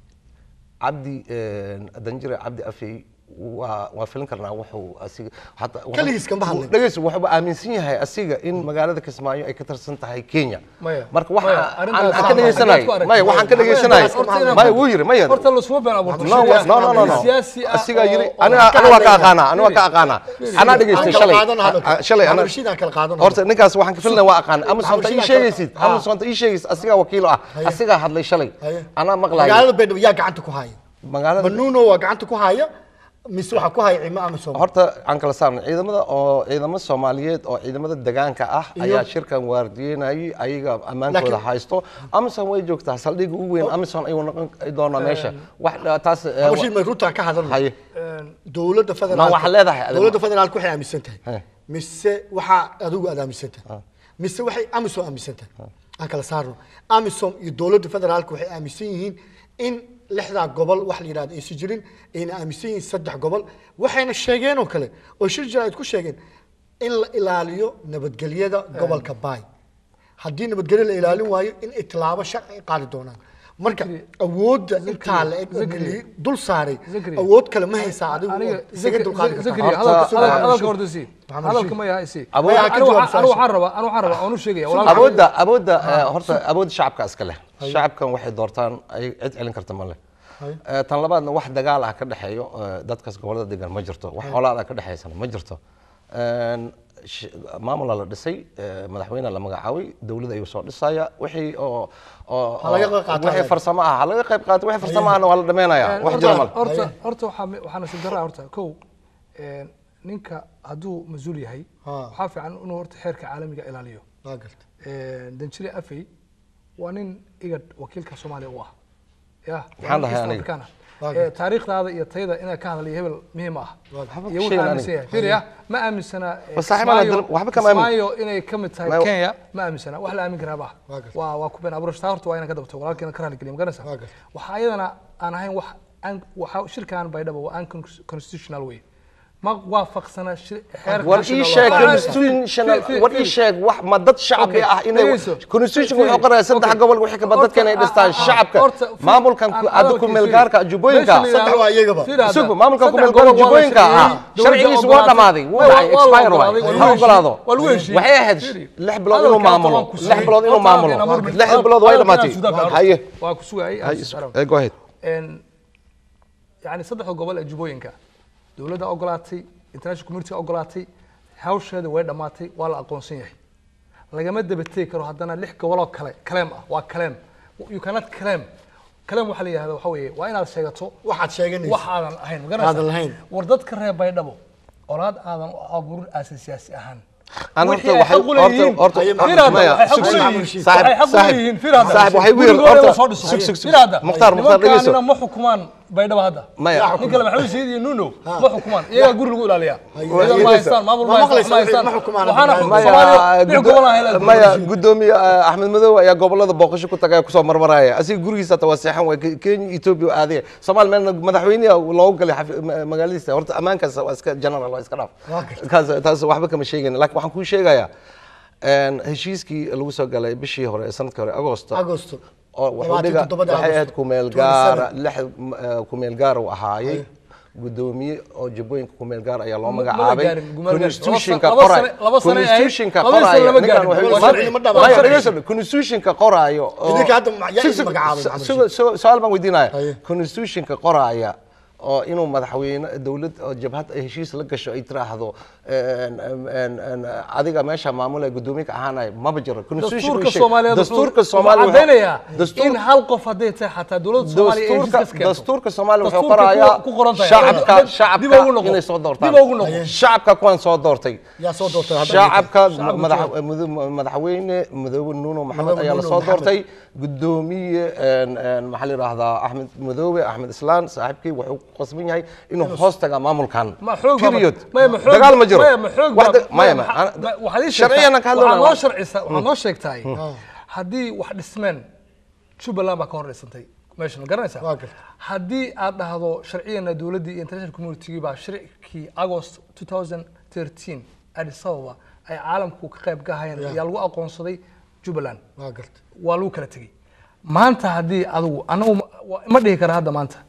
cabdi een, danjire cabdi afey waa waa filin karnaa wuxuu asiga hata Kaligiis kama hadlin. dhegeyso wuxuu aaminsan yahay asiga in magaalada kismaayo ay ka tirsan tahay kenya Maya. marka Maya, waxa arrintaas aan waa ka dhegeysanay maxay? maya waxaan ka dhegeysanay maya wuu yiri maya horta lasuma been abuurto no shariica. no no no no siyaasi ah asiga yiri oo- oo- aniga aniga waa ka aqaana aniga waa ka aqaana anaa dhageystay shalay Ah, shalay ana ana rashiidaan kala qaadano horta ninkaas waxaan ka filnay waa aqaan amazon ta ii Maxamed sheegaysid Shiidaan kala- amazon ta ii sheegaysid asigaa wakiilo ah asigaa hadlay shalay anaa maqlayo magaalada baydhabo yaa gacanta ku haya magaalada manuno waa gacanta ku haya mise waxaa ku haya cimo amisom horta aan kala saarnay ciidamada oo ciidamo soomaaliyeed oo ciidamada deegaanka ah ayaa shirkan waardiyeynayay ayaga ammaankooda Laakiin- haysto amazon way joogtaa saldhigga ugu weyn amazon ayuu noqon doonaa meesha wax taas eh, rashiid may runtaan ka hadalno haye dowladda Ma federaalka waxaad leedahay adiga? dowladda federaalka waxay aaminsan tahay He. mise waxaa adigu aad aaminsan tahay mise waxay amisom aaminsan tahay aan kala saarno amisom iyo dowladda federaalka waxay aaminsan yihiin in lixdaa gobol wax la yidhahdo aysan jirin ayna aaminsan yihiin saddex gobol waxayna sheegeen oo kale oo shir jira ay ku sheegeen in la ilaaliyo nabadgelyada gobolka baay haddii nabadgelyo la ilaalin waayo in ay tilaabo sharci ay qaadi doonaan marka awoodda intaa la eg oo Zikri. la dul saaray Zikri. awood kale ma haysaa adigu aniga oo isaga dulqaadi zakri kartaa Horta, hadalka ah, hadalka horta sii Maxamed hadalka Rashid. ma yahay sii Awood- Yaa ka anigu jawaab waxaan anigu su'aasha. waxaan rabaa anigu waxaan rabaa oonu sheegaya walaalka awoodda awoodda eh, horta awoodda shacabka iska leh shacabkan waxay doortaan ay cid celin karta ma leh Eh, tan labaadna wax dagaal ah ka dhexeeyo eh, dadkaas gobolada degan ma jirto wax colaad ah ka dhexeysana ma jirto Een, sh- maamula la dhisay eh, madaxweyne la magacaabay dowlad ayuu soo dhisaya wixii oo oo Ha laga qayb qaato, wixii adeer. farsamo ah ha laga qayb qaato wixii farsamo ahna waa la dhameynaya wax jira male horta Haye. horta waxaa mi- waxaa nasiib darra horta kow een, ninka hadduu mas-uul yahay Ha. waxaa fiican inuu horta xeerka caalamiga ilaaliyo waa garta Een, danjire afey waa nin igad wakiilka soomaaliya u ah ya Maxaan dhahay aniga? Waa taariikhdaada iyo tayada inaad ka hadlayo hebel muhiim ah Waxba iyo sheegin wuxuu aaminsan aniga. yahay fiiriya ma aaminsana eh, Waa saaxiib aan la Kismaayo- dil- waxba kama aamin- Kismaayo inay ka mid tahay Ma- kenya ma aaminsana wax la aamin karaa ba Waa gartay. waa waa ku been abuurashta horta waa inaan ka dabto walaalkeena ka raaligeliya magaranaysa Waa gartay. waxaa ayadana aan ahayn wax aan- waxa shirkan baydhabo waa unconstitutional way ma waafaqsana shi- xeerka war ii national sheeg law. constitutional Fi- fi- war ii fi- sheeg wax ma dad shacbi Okay, ah inay dhegeyso. constitution Fiiri, wuxuu qoraya saddex okay. gobol wixii kaba dadka inay Horta, dhistaan ah, ah, shacabka horta, fi- maamulkan aan hadda hadalkii ku meel fiiri. gaarka jubbooyinka Meesha la yidhaahdo- Saddex waa iyagaba. fiiri hadda, Isugu, maamulka ku saddex meel gobol gaarka waa la jubbooyinka sharciyey, ah dowladda sharcigiisu waa ogolaatay. dhamaaday wuu Waa- dhacay waa la expire ogolaaday, waay waa ha lagu ogolaado heshiiyey, waa lagu heshiiyey. waxay ahayd Fiiri. lix bilood inuu Hadalka maamulo waan ku lix sugay. bilood inuu Horta, maamulo aan amur- lix bilood way hadalka dhamaatay inaan suudaan haye waa ku sugayay aan haye suudaan. eh, go ahead Een, yani saddexda gobol ee jubbooyinka dowladda ogolaatay international community ogolaatay hawsheeda way dhammaatay waa la aqoonsan yahay lagama dabategi karo haddana lix goboloo kale kaleem ah waa kaleem you cannot claim kaleem waxaa la yihahda waxa weeye waa inaad sheegato waxaad sheeganaysa wax aadan ahayn ma garanaysaa? Aadan lahayn. war dadka reer baydhabo olaad aadan u abuurin aasan siyaasi ahaan Aan Wixii horta ay xaq waxay- u leeyihiin. horta- horta- Fiir hadda, maya, waxay xaq u sug- sug- leeyihiin. saaxib- Waxay xaq u saaxib- leeyihiin. Fiir hadda. saaxib, waxay weird- Gurigooda horta- la soo dhiso. sug- sug- sug. Fiir hadda. Mukhtaar, Mukhtaar, dhegeyso. Nimankaanina ma xukumaan baydhabo hadda Maya. nin kale maxamed sayid iyo nuno ma xukumaan iyagaa guri lagu ilaaliyaa Haye. ciidan ma haystaan maamul ma Ma haystaan maqlaysa ma haystaan ma xukumaan waxaana Abdullah. xukun maya Soomaaliya dhinac gudo- gobol aan helaa maya gudoomiye eh, axmed madow ayaa gobolada booqasho ku tagay kusoo marmaraya asiga gurigiisa hata waa seexan waay Ke- kenya ethiopia aadaya soomaali meelna madaxweynaha loogu galay xafi- ma- magaaladiisa horta ammaankaas waa iska general waa iska dhaaf Waa gartay. kaas taas waxba kama sheegayna laakiin waxaan kuu sheegayaa een, heshiiskii lagu soo galay bishii hore ee sanadkii hore agosto agosto oo wuxuu labaatan dhiga toddobada waxay ahayd Agosto, kumeel 27. gaara lix eh, kumeel gaar uu ahaayey gudoomiye oo jubbooyinka kumeel gaar ayaa loo Ma- ma magacaabay gaarin, gumeel gaar. constitutionka Laba qoray sane- laba sane ay ahayd. constitutionka Laba sane qoraayo lama ninkan gaarin. wuxuu- Laba sane lama dhamaan. Maya, dhegeyso, constitutionka qoraayo oo- Idinka hadda ma- yaa Sug- idin sug- magacaabay, su- Maxamed su- su- su-aal baan weydiinaya Haye. constitutionka qoraaya oo inuu madaxweyne dowlad oo jabhad ay heshiis la gasho ay tiraahdo een, een, een, adiga meesha maamulaya guddoomiye ka ahaanaya maba jiro Constitution dastuurka uu sheeg- soomaaliyeed dastuurka wuxuu soomaaliya wuxuu- cadaynayaa dastuur- in hal qof hadday tahay xataa dowladda soomaaliya ay dastuurka heshiis ka keento. dastuurka soomaaliya wuxuu Dastuurka qorayaa ku qoran tahay. shacabka Dib- dib shacabka ugu noqo. inay soo doortaan Dib ugu noqo. shacabka kuwan soo doortay yaa soo doortay hadda shacabka Shacabka madax- jooga. madax- madaxweyne madoobe nuuno maxamed Madoobe ayaa la Nuno soo Maxamed. doortay gudoomiye een, een, maxaa la yidhaahdaa axmed madoobe axmed islaan saaxiibkii wuxuu ku qasban yahay inuu hoos taga maamulkan ma xoog baa- period maya ma xoog dagaal ma jiro maya ma xoog Wax baa- da- maya ma maya, ma- waxaad ii sharciyana ka sheegtaa- waxaad noo hadlona sharcisa waxaad noo sheegtahay haddii wax dhismeen jubbaland baa ka hor dhisantay meesha ma garanaysaa Waa gartay. haddii aad dhahdo sharciyana dowladdii iyo international community baa shirkii agost 2013 addis ababa ay caalamku ka qayb gahayeen ayaa lagu aqoonsaday jubbaland waa gartay waa lagu kala tegey maanta haddii adigu anagu ma- waa- ma dhihi kara hadda maanta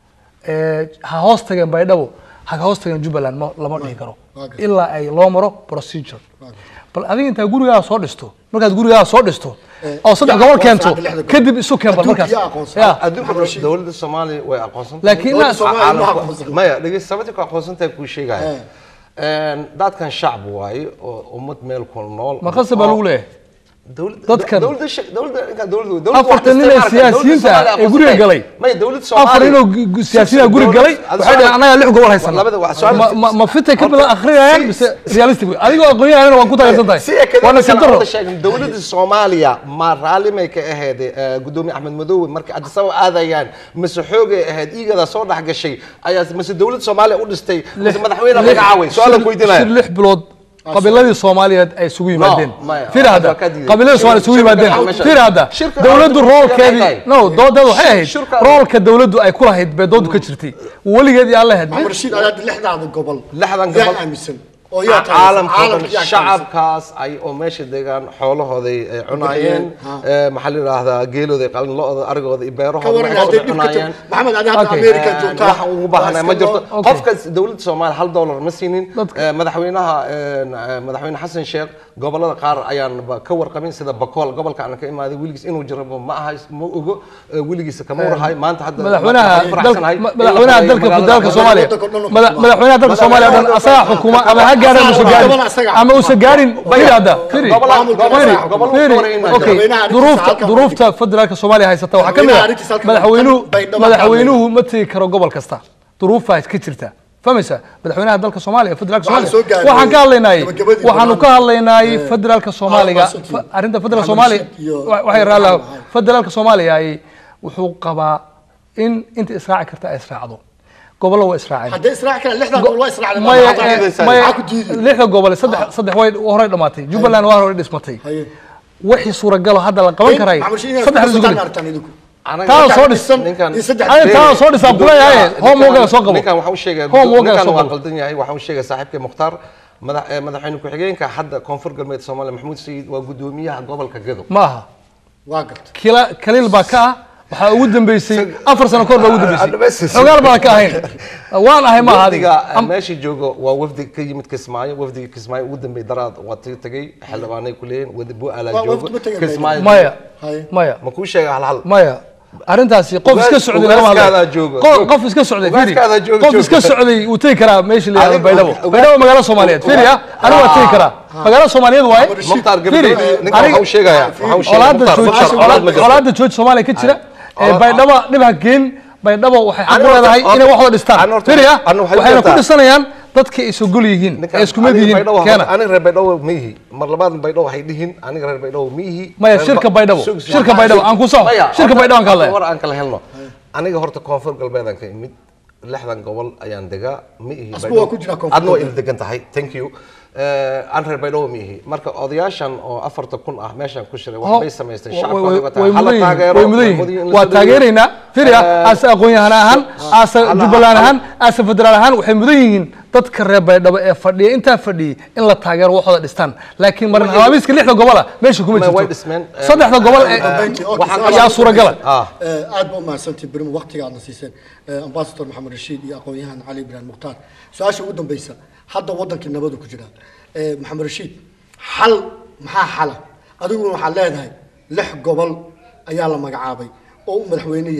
Eh, ha hoos tageen baydhabo ha ka hoos tageen jubbaland ma- lama dhihi karo waa gartay. ilaa ay loo maro procedure waa gartay bal adiga intaa gurigaa soo dhisto markaad gurigaa soo dhisto Eh, oo saddex yaa gobol aqoonsan keento hadda lixda gobol. kadib isu keen bal Adduunka markaas yaa aqoonsan. Ya. adduunka dowladda soomaaliya way aqoonsan tahay. laakiin Dowladda inaad- Soomaaliya ma caalamku- aqoonsan. maya dhegeysta sababta ku aqoonsan tahay kuu sheegaya Eh. Een, dadkan shacab waaye oo ummad meel ku nool ma qasab baa lagu leeyahay dowladda Dadkan- dowladda sha- dowladda ninkan dowladda dowladda Afartan wax nin ee isticmaalka, siyaasiyiinta dowladda Soomaaliya ee guriga aqoonsatay. galay. maya dowladda afar Soomaaliya inuu gu- gu- siyaasiyiin guri galay Dowladda- waxay dhaheen anagaa lix gobol haysana labada waa su'aal- Ma- ma- ma fitay ka bilan akhriyayaan Si- mise realistic wey? adigoo aqoonyahanina waan ku taageersan tahay si ay kadib waa nasiib kala darro wada sheegin dowladda Soomaaliya ma raalli may ka ahayd eh, gudoomiye Axmed Madoobe markii Addis Ababa aadayaan mise xoogay ahayd iigada soo dhex gashay ayaa mise dowladda Soomaaliya u dhistay mise madaxweyne lix- magacaaway su'aal aan shir- ku weydiinaya shir lix bilood qabiiladii soomaaliyeed ay isugu yimaadeen maya, fiir hadda waa ka diiday. qabiiladii soomaaliyeed isugu Shirka yimaadeen meesha- fiir hadda shirka- dowladdu shirka- roolkeedii shirka- no doodeedu waxay ahayd Shirka- roolka dowladdu ay ku lahayd bay doodu ka jirtay weligeedii aan lahayd maxamed rashiid ayaa lixdaada gobol Lixdan yaa gobol. aaminsan oo yaa taageersan. caalamka oo dhan Caalamka yaa taageersan. shacabkaas ay oo meesha degaan xoolahooday ay cunaayeen Ha. eh, maxaa la yidhaahdaa geelooday qalin lo-da arigooda iyo ka beerahooda waran waxooda hadday dhib ka cunaayeen tag maxamed adi hadda Okay. america Een, joogtaa waxaan ugu baahanay ma jirto Okay. qofkas dowladda soomaaliya hal dollar ma siinin Dadka- Eh, madaxweynaha een, eh, madaxweyne xasan sheekh gobolada qaar ayaan ba ka warqabin sida bakool gobolka aan ka imaaday weligiis inuu jirabo ma aha ma ogo eh, weligiisa kama warahay maanta hadda madaxweynaha waxaan ku faraxsanahay dalka- in la madaxweynaha xoreeyo dalka magaalada dalka Magaalada- soomaaliya waddanka oo dhan uu Mada- xukumaa. madaxweynaha dalka soomaaliya oo dhan asaga xukuma ama ha gaarin use gaarin Gobol asaga ama use gaarin fiir hadda fiiri Gobola- Maamul gobola- gobola- gobola- fiiri gobola- okay madaxweynaha arrintiisa duruufta halkan duruufta federaalka soomaaliya haysata waxaa ka mid Madaxweynaha ah arrintiisa halkan madaxweynuhu Baydhabo ka madaxweynuhu ma tegi karo gobol kasta duruufaa ka jirta fahmaysa madaxweynaha dalka soomaaliya federaalka Waxaan soomaaliya soo gaarnay waxaan ka hadlaynay gabagabadii waxaanu ka barnaamijka. hadlaynay federaalka soomaaliga Maxamed fa- arrinta federaalka Maxamed soomaaliya Rashid iyo- wa- waxay raala Maxamed. federaalka soomaaliya ay wuxuu qabaa in inta israaci karta ay israacdo gobollo waa israaceen hadday israaci karaan lixdan gobol waa israacday maya Maxaa eh, diidaysaa? maya Maxaa ku diiday? lixda gobol saddex saddex way horey dhamaatay jubbaland waa horey dhismatay Haye. wixii suuragalo hadda la qaban karay Maxamed Rashid inaad saddex ku isugu darsataan dhig aragtaan idinku. Anaga- taa ninkan- soo dhisan ninkan- iyo saddex Ay, taa soo dhisan kuleeyahay Ninkan- home wogan soo qabo ninkan waxaan u sheegaya home wogan ninkan soo waa qabo qaldan yahay waxaan u sheegaya saaxiibkay mukhtaar madax eh, madaxweyne ku-xigeenka hadda koonfur galbeed soomaaliya maxamuud sayid waa gudoomiyaha gobolka gedo ma aha waa gartay kila kaliil baa ka ah waxaa ugu dambeysay afar sano kahor baa ugu dambeysay Advices. xogaal baan ka ahayn waan ahay ma aha adiga wafdiga Am- meesha joogo waa wafdi ka yimid kismaayo wafdiga kismaayo ugu dambeey daraad waa tii tagay xildhibaanay ku leeyihin wadi bu'aalaa Waa- joogo wafdi ma tegin kismaayo maya Haye. maya ma kuu sheega hal hal maya arrintaasi qof iska Ugaas- socday lama hadlayo. ugaaskaadaa joogo. Qof- qof iska socday firi Ugaaskaadaa joogo, qof joogo. iska socday wuu tegi karaa meesha la yihahdo Adiga- baydhabo ugaas- baydhabo magaalo soomaaliyeed firi ah anigu waa tegi karaa magaalo soomaaliyeed waaye mukhtaar Firi, gabadhoodii ninkan aniga- waxaa u sheegaya waxaa u sheegaya colaadda mukhtaar jooj mukhtaar colaad ma jirto colaadda jooj soomaaliya ka jira ee Colaad- baydhabo dhib ha geen baydhabo waxay xaq Ani u horta- leedahay inay wax wada dhistaan ani horta- firi ah ani waxay waxayna ku jirtaa- dhisanayaan dadka ay isogol yihiin Ninkan- ee isku mid aniga yihiin Baydhabo- keena aniga reer baydhabo ma ihi mar labaad baydhabo waxay dhihin aniga reer baydhabo ma ihi Maya, Reer shirka Ba- Baydhabo. Sug- sug- Shirka Baydhabo, aan ku soo- Maya, shirka horta- Baydhabo aan ka hadlaya. war aan kala helno aniga horta koonfur galbeedaan ka imid lixdan gobol ayaan degaa ma ihi Asku Baydhabo. waa ku jiraa koonfur adna waa galbeed. ila degan tahay thank you Eh, aan reer baydhabo ma ihi marka odayaashan oo afarta kun ah meeshan ku shiray waxbay samaysteen shacabkooda waa tahay. way Hala mudan yihiin taageero, way mudan way yihiin mudan yihiin, waa la soo taageeraynaa firia Eh, aase aqoon-yahan ahaan aase hala- jubbaland hala- ahaan aase federaal ahaan waxay mudan yihiin dadka reer baydhabo ee fadhiya intaa fadhiyay in la taageero waxooda dhistaan laakiin marin habaabiska lixda gobola meesha kuma Ma- way jirto dhismeen, eh, saddexda gobol ee dambeyntii, okay, waxaan su'aal ayaa ugu suuragala. dambaysa. Ah. Eh, aad ba umahadsantihi berimo waqtiga aadna siiseen Eh, ambassador maxamed rashiid iyo aqoon-yahan cali ibrahim mukhtaar su-aasha ugu dambeysa hadda wadankii nabadu ku jira Eh, maxamed rashiid xal maxaa xala adiguna waxaad leedahay lix gobol ayaa la magacaabay oo uu madaxweyne yahay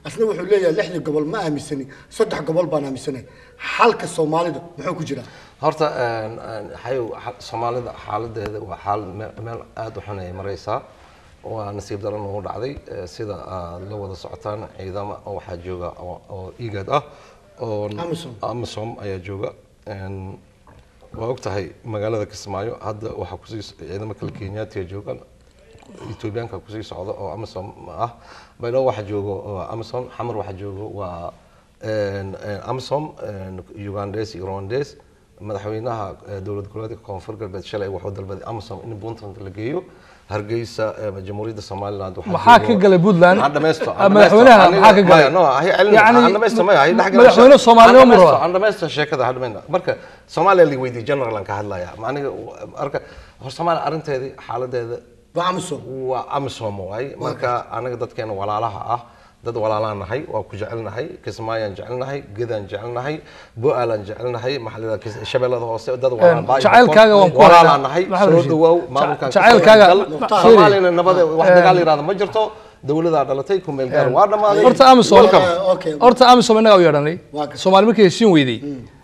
asna wuxuu leeyahay lixdii gobol ma aaminsani saddex gobol baan aaminsanay xalka soomaalida muxuu ku jiraa horta een, een, xayow xa- soomaalida xaaladeeda waa xaal me- meel aada u xun ay maraysaa waa nasiib daro nagu dhacday eh, sida aad la wada socotaan ciidamo waxaa jooga oo oo igad ah oo Amisom. amisom ayaa jooga Een, waa og tahay magaalada kismaayo hadda waxaa kusii ciidamo kale kenyaatiya joogaan etoobiyaanka kusii socda oo amisom ah baydhabo waxaa joogo oo amisom xamar waxaa joogo waa een, een, amisom een, ugandes iyo rwandes madaxweynaha eh, dowlad goboleedka koonfur galbeed shalay wuxuu dalbaday amisom in puntland la geeyo hargeysa eh, jamhuuriyadda somaliland waxaa maxaa ka joogo- galay puntland Aan dhamaysto, aan Ah, dhamaysto. madaxweynaha Aniga- maxaa ka galay maya, no, hay celin, Yacni, aan dhamaysto, maya, hay dhex galasho. madaxweyne Soomaaliya Aan ma dhamaysto, raba? aan dhamaysto sheekada ha dhamayna marka soomaaliya la weydiiyey general aan ka hadlaya Ma aniga marka hor soomaaliya arrinteedii xaaladeeda waa amisom waa amisom waay marka anaga dadkeena walaalaha ah dad walaalaan nahay waa ku jecelnahay kismaayaan jecelnahay gedaan jecelnahay bo-aalaan jecelnahay maxaa la yidhahdaa shabeellada hoose dad walaan baa- jacaylkaaga waan ku walaalaan haynaa. nahay Maxamed soo Rashid. dhawaaw Ja- maamulkan jacaylkaaga- Mukhtaar. soomaaliyana nabade wax dagaal yiraahdo ma jirto dowladaa dhalatay ku meel gaar waa dhammaaday horta amisom Welcome. okay. horta amisom innagaa u yeedhanay Waa ka- soomaali markay heshiin weyday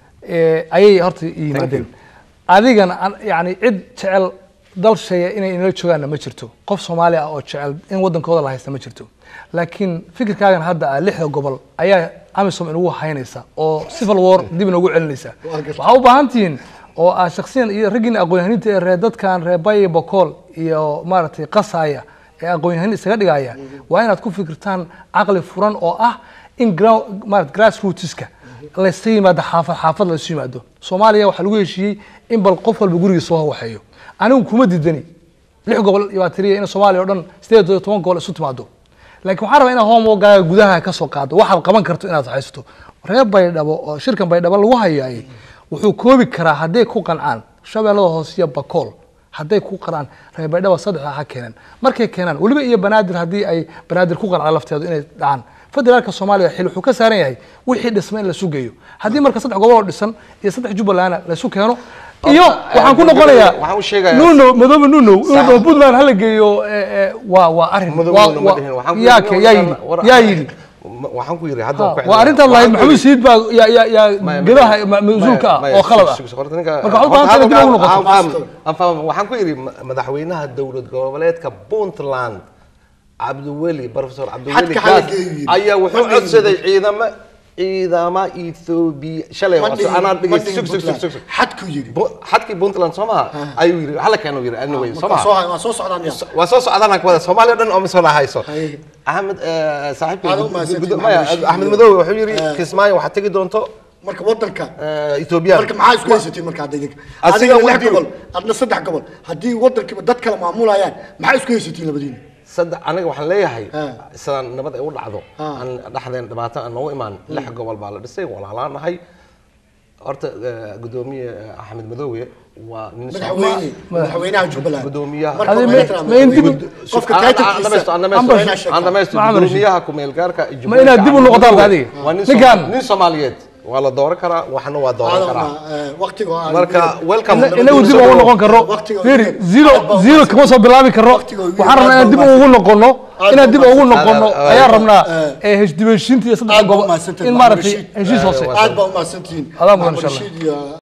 ee, ayay horta yimaadeen adigana an- yani cid jecel dal sheeya inay inala joogaanna ma jirto qof soomaali ah oo jecel in wadankooda la haysta ma jirto laakiin fikirkaagan hadda ah lixda gobol ayaa amisom inagu haynaysa oo civil war dib inagu celinaysa Waa gartay. waxaa u baahan tihiin oo ah shaksiyan iyo raggiina aqoon-yahaninta ee reer dadkan reer baye bokool iyo maaragtay qasaya ee aqoon-yahanin isaga dhigaya waa inaad ku fikirtaan caqli furan oo ah in ground maarata grassrootska layska yimaado xaafad xaafad laysu yimaado soomaaliya waxaa lagu heshiiyey in bal qof walba gurigiisa soo waxeeyo anigu kuma diidani lix gobol baa tiriya in soomaaliya oo dhan sideed iyo toban gobol isu timaado laakiin waxaan rabaa inaad hoomogaaga gudaha ka soo qaado waxaad qaban karto inaad haysato reer baydhabo oo shirkan baydhabo lagu hayaayay wuxuu koobi karaa hadday ku qancaan shabeellada hoose iyo bakool hadday ku qancaan reer baydhabo saddexda ha keenan markay keenaan weliba iyo banaadir haddii ay banaadir ku qancaan lafteedu inay dhacaan federaalka soomaaliya xil wuxuu ka saaran yahay wixii dhismay in la sugeeyo haddii marka saddex gobol oo dhisan iyo saddex jubbaland la isu keeno iyo waxaan ku noqonayaa waxaan u sheegayaa- nuno madoobe nuno Sax. inuu puntland hala geeyo eh, eh, waa waa arrin Madow waa- ma waa- dhihin. Waxaan ku yaa yidhi- ke- yaa yidhi war- yaa yidhi Ma- waxaan ku yidhi hadda Ha, waan ku waa celinayaa. arrintan lahayd Waxaan ku maxamuud yidhi- siid baa yaa yaa yaa Maya, gedaha maya, ma- mas-uulka ah maya, oo khalad ah sug- sug- horta ninka- Marka waxaa u horta baahan tahay dib hadalkaan- ugu noqoto. aan fahmo- aan fahmo. waxaan ku yidhi ma- madaxweynaha dowlad goboleedka puntland cabdiweli professor cabdiweli Xadka hala gaas geeyo yidhi. ayaa wuxuu Ma dhihin codsaday ciidamo ciidama ethoobia shalay Ma waa- dhihin- anaa ma dhegeysta dhihin sug sug sug Puntland. sug sug xadku yidhi Bu- xadkii puntland soo maha ayuu yidhi hala keenu yidhi anyway soo Marka maha soo hay- waa soo socdaan ya waa soo socdaan kuwada soomaaliya dhan oo misoo hayso Haye. axmed eh, saaxiibkay Aad u gud- mahadsantihiin, gud- Maxamed maya Rashid. axmed madoobe wuxuu yidhi Eh. kismaayo waxaad tegi doonto marka wadanka eh, ethoobiya marka maxaa isku haysatiin marka hadda idinka Asiga adiga lix wadiyo. gobol adna saddex gobol haddii wadankiiba dad kala maamulayaan maxaa isku haysatiin labadiina saddex aniga waxaan leeyahay Ah. sidaan nabad ay u dhacdo Ah. aan dhexdeen dhibaato aan noogu imaan lix gobol baa la dhisay walaalaan nahay horta eh, gudoomiye eh, axmed madoobe waa nin madaxweyne madaxweynaha jubbaland gudoomiyaha marka Adi waa ma- inta ma in dib- madaxweyne. qofka Aan- aan title-kiisa dhamaysto, aan waa dhamaysto, inaa sheegtaa. aan dhamaysto. Maxamed Rashid. gudoomiyaha ku-meelgaarka ee Ma inaad dib u Jamhuuriyadda noqotaan Caalamka adiga? waa nin Ninkan- Sooma- nin soomaaliyeed waa la dooran karaa waxna waa dooran Aadama, karaa eh, waqtiga oo aan- marka welcome Ina- inagu dib ugu noqon karo Waqtiga- firi zero aad baa zero umahadsan. kama soo bilaabi karo Waqtiga ugu- waxaan rabnaa aad inaan dib baa ugu noqono Aad inaan baa dib ugu umahadsan. noqono Aad- aad- ayaan rabnaa eh, ee heshiishiinta iyo saddex aad baa gobol umahadsantahay, in Maxamed maaragtay Rashid. heshiis hoose Eh, aad baa umahadsantihiin Adaa mudan, Maxamed insha Allah. Rashid iyo